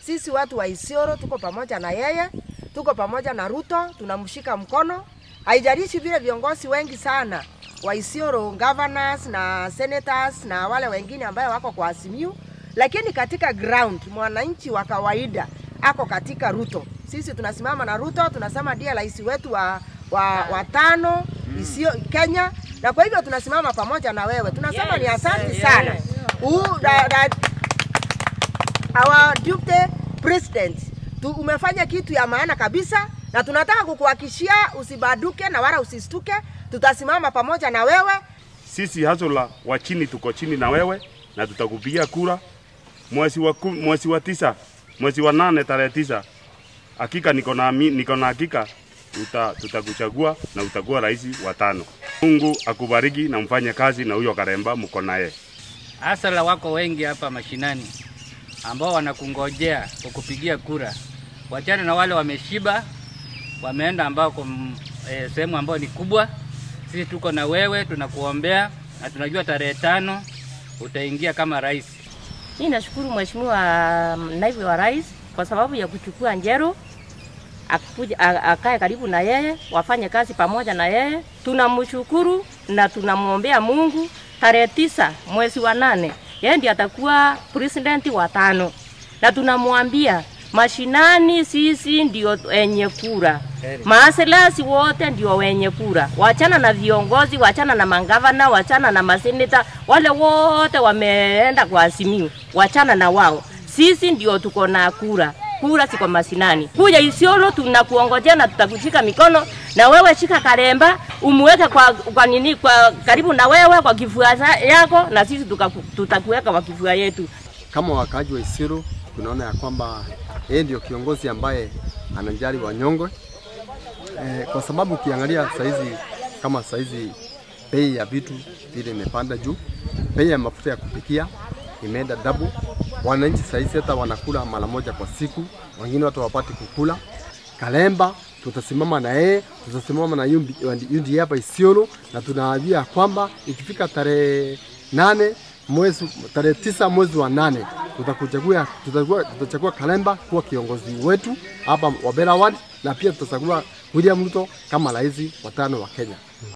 sisi watu wa Isiolo tuko pamoja na yeye, tuko pamoja na Ruto, tunamshika mkono. Haijalishi vile viongozi wengi sana wa Isiolo, governors na senators na wale wengine ambayo wako kwa Azimio, lakini katika ground mwananchi wa kawaida ako katika Ruto. Sisi tunasimama na Ruto, tunasema ndiye rais wetu wa, wa, wa tano isio Kenya, na kwa hivyo tunasimama pamoja na wewe. Tunasema ni asante sana U, da, da, our deputy president tu, umefanya kitu ya maana kabisa, na tunataka kukuhakishia usibaduke na wala usistuke. Tutasimama pamoja na wewe. Sisi Hazola wa chini tuko chini na wewe na tutakupigia kura mwezi wa, kum, mwezi wa tisa mwezi wa nane tarehe tisa. Hakika niko na ami- niko na hakika tuta, tutakuchagua na utakuwa rais wa tano. Mungu akubariki na mfanye kazi na huyo Karemba mko naye. Hasala wako wengi hapa mashinani ambao wanakungojea kukupigia kura. Wachana na wale wameshiba, wameenda ambao e, sehemu ambayo ni kubwa. Sisi tuko na wewe, tunakuombea na tunajua tarehe tano utaingia kama rais. Mimi nashukuru Mheshimiwa naibu wa rais kwa sababu ya kuchukua Njeru akuja a- akae karibu na yeye, wafanye kazi pamoja na yeye. Tunamshukuru na tunamwombea Mungu. Tarehe tisa mwezi wa nane yeye ndiye atakuwa president wa tano, na tunamwambia mashinani, sisi ndio wenye kura, maaselasi wote ndio wenye kura. Wachana na viongozi, wachana na mangavana, wachana na maseneta, wale wote wameenda kwa Azimio, wachana na wao. Sisi ndio tuko na kura kura ziko mashinani. Kuja Isiolo tunakuongojea na tutakushika mikono, na wewe shika Karemba umuweke kwa, kwa nini kwa karibu na wewe kwa kifua za- yako, na sisi tukaku- tutakuweka kwa kifua yetu. Kama wakaaji wa Isiolo tunaona ya kwamba yeye ndio kiongozi ambaye anajali wanyonge e, kwa sababu ukiangalia saizi kama saizi bei ya vitu vile imepanda juu, bei ya mafuta ya kupikia imeenda double. Wananchi saizi hata wanakula mara moja kwa siku, wengine watu wapati kukula. Kalemba tutasimama na yeye, tutasimama na yundi yundi hapa Isiolo, na tunawaambia kwamba ikifika tarehe nane mwezi tarehe tisa mwezi wa nane tutakuchagua tutachagua, tutachagua Kalemba kuwa kiongozi wetu hapa Wabera Ward, na pia tutachagua William Ruto kama rais wa tano wa Kenya.